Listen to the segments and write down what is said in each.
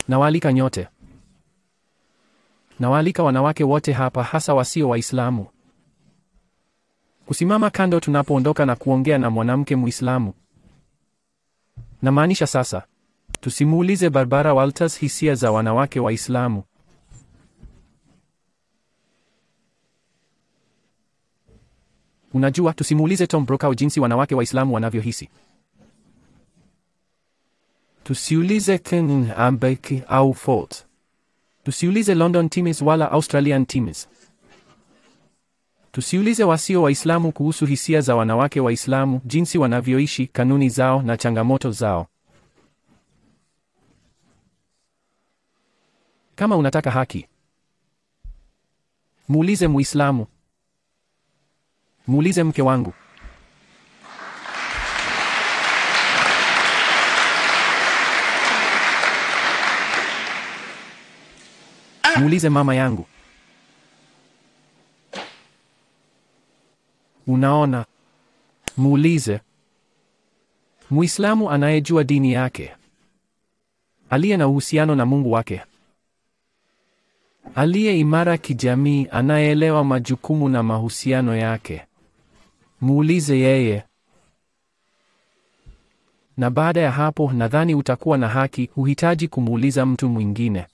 Nawaalika nyote, nawaalika wanawake wote hapa, hasa wasio Waislamu, kusimama kando tunapoondoka na kuongea na mwanamke Muislamu. Namaanisha sasa, tusimuulize Barbara Walters hisia za wanawake Waislamu. Unajua, tusimuulize Tom Brokaw jinsi wanawake Waislamu wanavyohisi. Tusiulize Ken Ambeki au Fort. Tusiulize London Times wala Australian Times. Tusiulize wasio Waislamu kuhusu hisia za wanawake Waislamu, jinsi wanavyoishi, kanuni zao na changamoto zao. Kama unataka haki, muulize Muislamu. Muulize mke wangu. Muulize mama yangu. Unaona? Muulize Muislamu anayejua dini yake, aliye na uhusiano na Mungu wake, aliye imara kijamii, anayeelewa majukumu na mahusiano yake. Muulize yeye. Na baada ya hapo, nadhani utakuwa na haki, huhitaji kumuuliza mtu mwingine.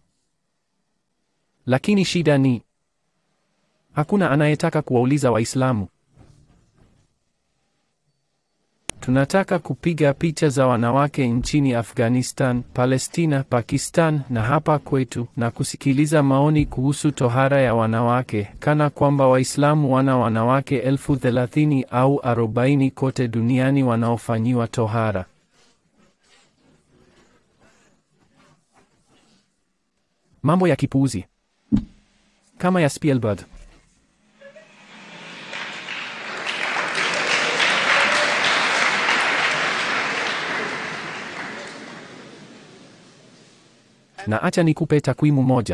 Lakini shida ni hakuna anayetaka kuwauliza Waislamu. Tunataka kupiga picha za wanawake nchini Afghanistan, Palestina, Pakistan na hapa kwetu na kusikiliza maoni kuhusu tohara ya wanawake kana kwamba Waislamu wana wanawake elfu thelathini au arobaini kote duniani wanaofanyiwa tohara. Mambo ya kipuuzi kama ya Spielberg. Na acha nikupe takwimu moja.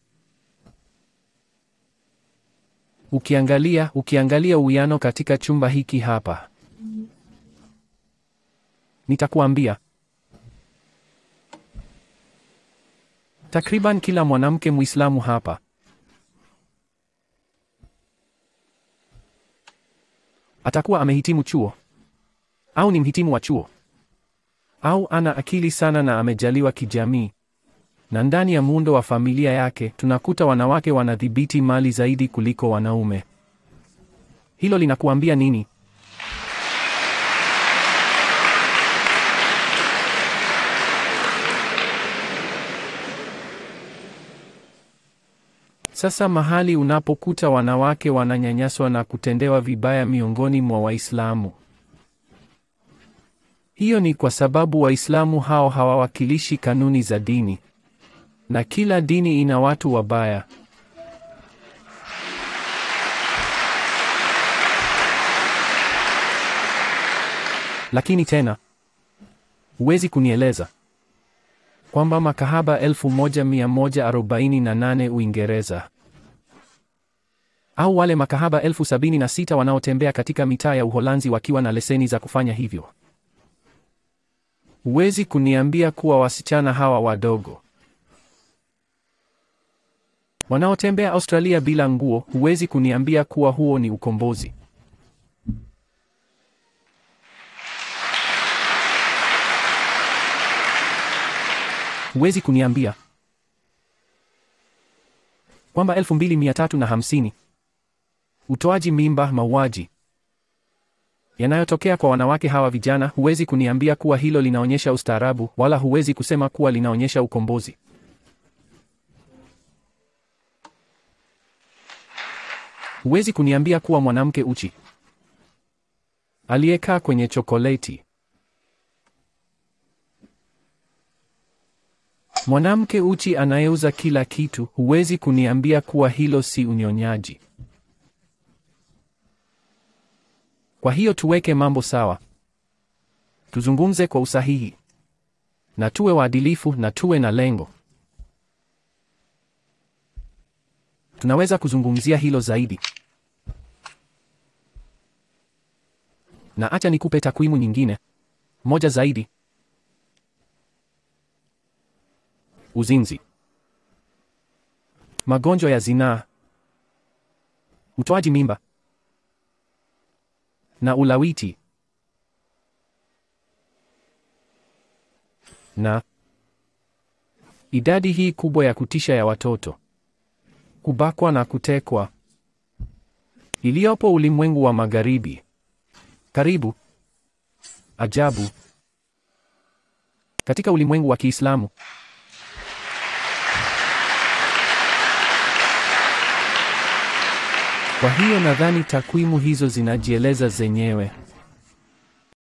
Ukiangalia, ukiangalia uwiano katika chumba hiki hapa. Nitakuambia. Takriban kila mwanamke Muislamu hapa atakuwa amehitimu chuo au ni mhitimu wa chuo au ana akili sana na amejaliwa kijamii. Na ndani ya muundo wa familia yake tunakuta wanawake wanadhibiti mali zaidi kuliko wanaume. Hilo linakuambia nini? Sasa mahali unapokuta wanawake wananyanyaswa na kutendewa vibaya miongoni mwa Waislamu, hiyo ni kwa sababu Waislamu hao hawawakilishi kanuni za dini, na kila dini ina watu wabaya. Lakini tena huwezi kunieleza kwamba makahaba 1148 Uingereza au wale makahaba elfu sabini na sita wanaotembea katika mitaa ya Uholanzi wakiwa na leseni za kufanya hivyo. Huwezi kuniambia kuwa wasichana hawa wadogo wanaotembea Australia bila nguo, huwezi kuniambia kuwa huo ni ukombozi. Huwezi kuniambia kwamba elfu mbili mia tatu na hamsini utoaji mimba, mauaji yanayotokea kwa wanawake hawa vijana, huwezi kuniambia kuwa hilo linaonyesha ustaarabu, wala huwezi kusema kuwa linaonyesha ukombozi. Huwezi kuniambia kuwa mwanamke uchi aliyekaa kwenye chokoleti Mwanamke uchi anayeuza kila kitu, huwezi kuniambia kuwa hilo si unyonyaji. Kwa hiyo tuweke mambo sawa, tuzungumze kwa usahihi, na tuwe waadilifu na tuwe na lengo. Tunaweza kuzungumzia hilo zaidi, na acha nikupe takwimu nyingine moja zaidi. uzinzi, magonjwa ya zinaa, utoaji mimba na ulawiti na idadi hii kubwa ya kutisha ya watoto kubakwa na kutekwa iliyopo ulimwengu wa magharibi. Karibu ajabu katika ulimwengu wa Kiislamu. Kwa hiyo nadhani takwimu hizo zinajieleza zenyewe.